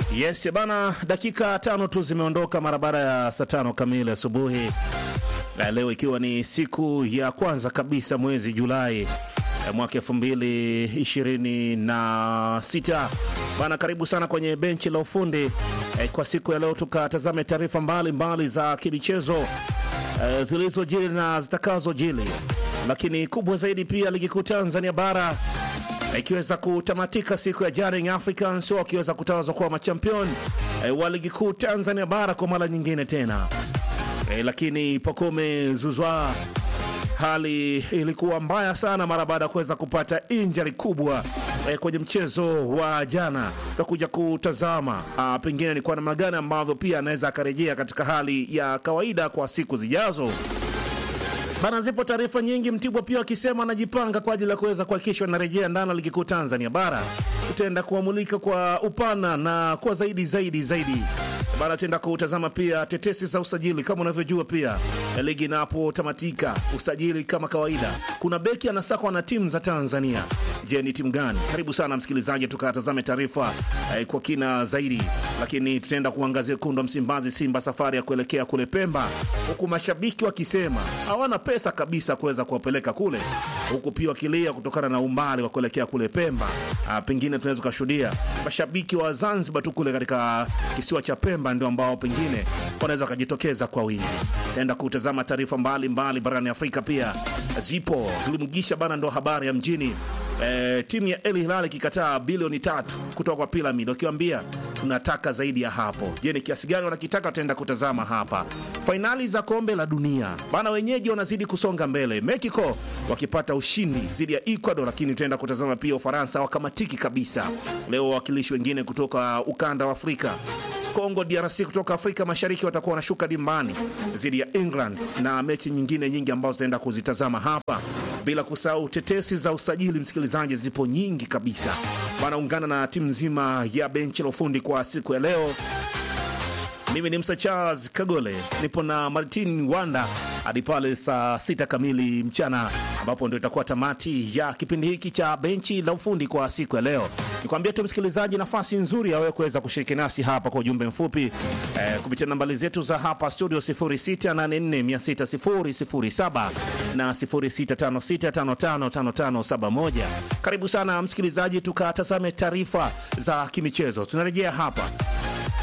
Yes bana, dakika tano tu zimeondoka mara baada ya saa tano kamili asubuhi, na leo ikiwa ni siku ya kwanza kabisa mwezi Julai eh, mwaka elfu mbili ishirini na sita bana. Karibu sana kwenye benchi la ufundi eh, kwa siku ya leo tukatazame taarifa mbalimbali za kimichezo eh, zilizojiri na zitakazojiri, lakini kubwa zaidi pia ligi kuu Tanzania bara ikiweza kutamatika siku ya jana, Young Africans wakiweza kutawazwa kuwa machampion e, wa ligi kuu Tanzania bara kwa mara nyingine tena e, lakini Pacome Zuzwa hali ilikuwa mbaya sana mara baada ya kuweza kupata injari kubwa e, kwenye mchezo wa jana. Tutakuja kutazama a, pengine ni kwa namna gani ambavyo pia anaweza akarejea katika hali ya kawaida kwa siku zijazo. Bana, zipo taarifa nyingi. Mtibwa pia wakisema anajipanga kwa ajili ya kuweza kuhakikisha anarejea ndani ya ligi kuu Tanzania bara. Tutaenda kuamulika kwa upana na kwa zaidi zaidi zaidi bana, tutaenda kutazama pia tetesi za usajili. Kama unavyojua pia ligi inapotamatika, usajili kama kawaida, kuna beki anasakwa na timu za Tanzania. Je, ni timu gani? Karibu sana msikilizaji, tukatazame taarifa eh, kwa kina zaidi, lakini tutaenda kuangazia wekundu wa Msimbazi, Simba safari ya kuelekea kule Pemba, huku mashabiki wakisema hawana pesa kabisa kuweza kuwapeleka kule, huku pia wakilia kutokana na umbali wa kuelekea kule Pemba. Ah, pengine tunaweza tukashuhudia mashabiki wa Zanzibar tu kule katika kisiwa cha Pemba ndio ambao pengine wanaweza wakajitokeza kwa wingi. Taenda kutazama taarifa mbalimbali barani Afrika pia zipo tulimgisha bana, ndo habari ya mjini. E, timu ya El Hilal ikikataa bilioni tatu kutoka kwa Pyramid wakiwambia tunataka zaidi ya hapo. Je, ni kiasi gani wanakitaka? Tutaenda kutazama hapa. Fainali za kombe la dunia bana, wenyeji wanazidi kusonga mbele, Mexico wakipata ushindi dhidi ya Ecuador, lakini tutaenda kutazama pia Ufaransa wakamatiki kabisa leo. Wawakilishi wengine kutoka ukanda wa Afrika Kongo DRC kutoka Afrika Mashariki watakuwa wanashuka dimbani dhidi ya England na mechi nyingine nyingi ambazo zitaenda kuzitazama hapa, bila kusahau tetesi za usajili. Msikilizaji, zipo nyingi kabisa, wanaungana na timu nzima ya benchi la ufundi kwa siku ya leo. Mimi ni Msa Charles Kagole, nipo na Martin Wanda hadi pale saa sita kamili mchana, ambapo ndio itakuwa tamati ya kipindi hiki cha benchi la ufundi kwa siku ya leo. Nikwambia tu msikilizaji, nafasi nzuri ya wewe kuweza kushiriki nasi hapa kwa ujumbe mfupi eh, kupitia nambari zetu za hapa studio 0684600007 na 0656555571. Karibu sana msikilizaji, tukatazame taarifa za kimichezo. Tunarejea hapa